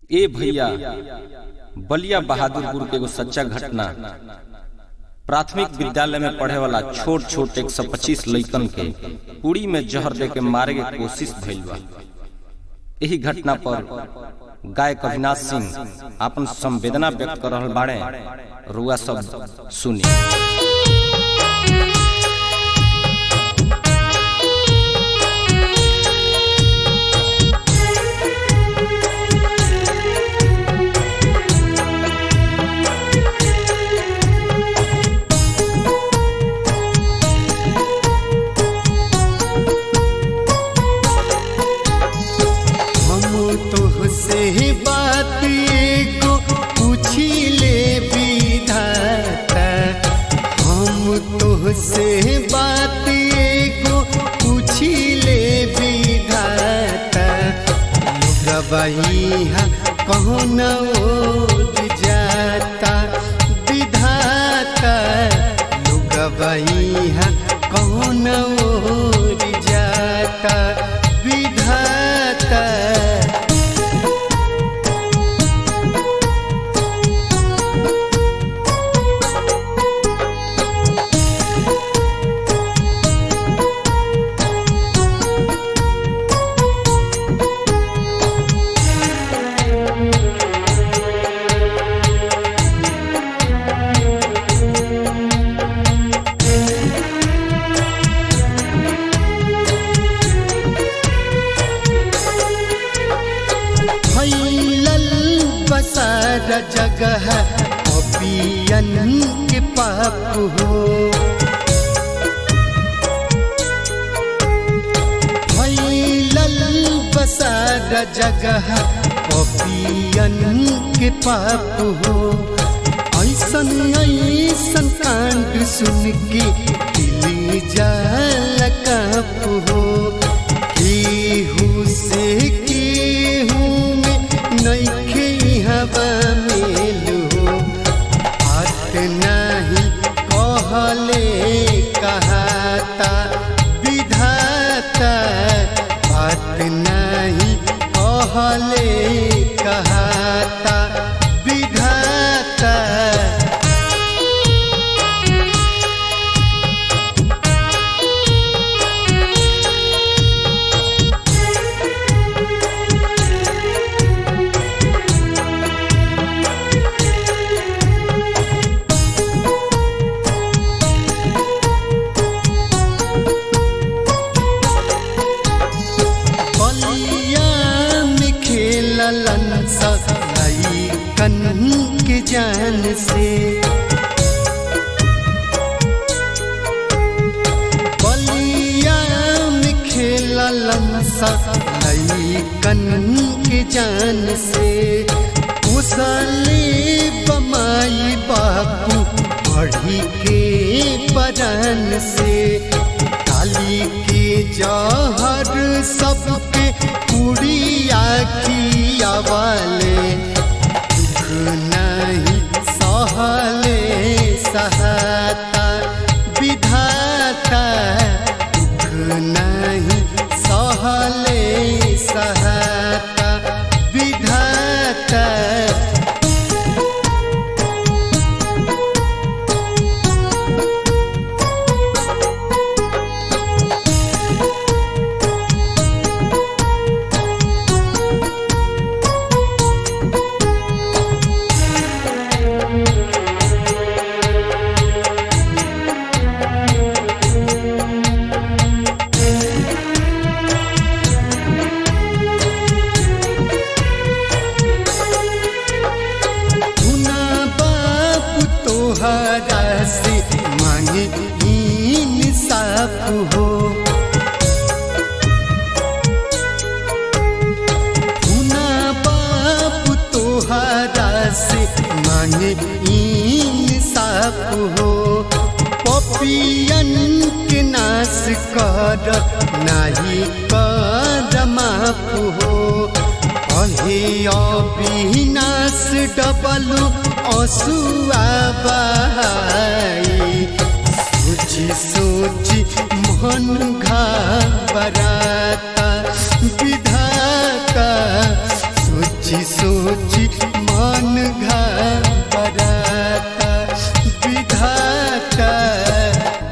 ए भैया बलिया बहादुरपुर के एगो सच्चा घटना प्राथमिक विद्यालय में पढ़े वाला छोट छोट एक सौ पच्चीस लइकन के उड़ी में जहर दे के मारे के कोशिश भइल बा यही घटना पर गायक अविनाश सिंह अपन संवेदना व्यक्त कर रहल बाड़े रुआ सब सुनी हम तुहसे बात एगो पूछी ले विधाता हम तुहसे बात एगो पूछी ले विधाता गवैया कौन ओर जाता विधाता गवैया कौन ओर जाता विधाता फैलल बसार जगह अपियन के पाप हो फैलल बसार जगह अपियन के पाप हो ऐसन ऐसन कांड सुन के दिल जाल काप हो केहू से केहू में नइखे हवा मेलू बात नाही कहले कहाता विधाता बात नाही कहले कहाता विधाता बलिया में खेललन सगाई कन के जान से बलिया में खेललन सगाई कन के जान से उसले बमाई बापू बढ़ी के बरन से काली के जहर सबके कुड़िया किया वाले दुख नहीं सहले सहाता विधाता दुख नहीं सहले सहाता विधाता सुना बाप तोहरा से मांगे इंसाफ हो सुना बाप तोहरा से मांगे इंसाफ हो पपियन के नाश कर नाही कर माफ हो अहे अविनाश डबलु असुआ बहाई सोची सोची मन घबराता विधाता सोच सोच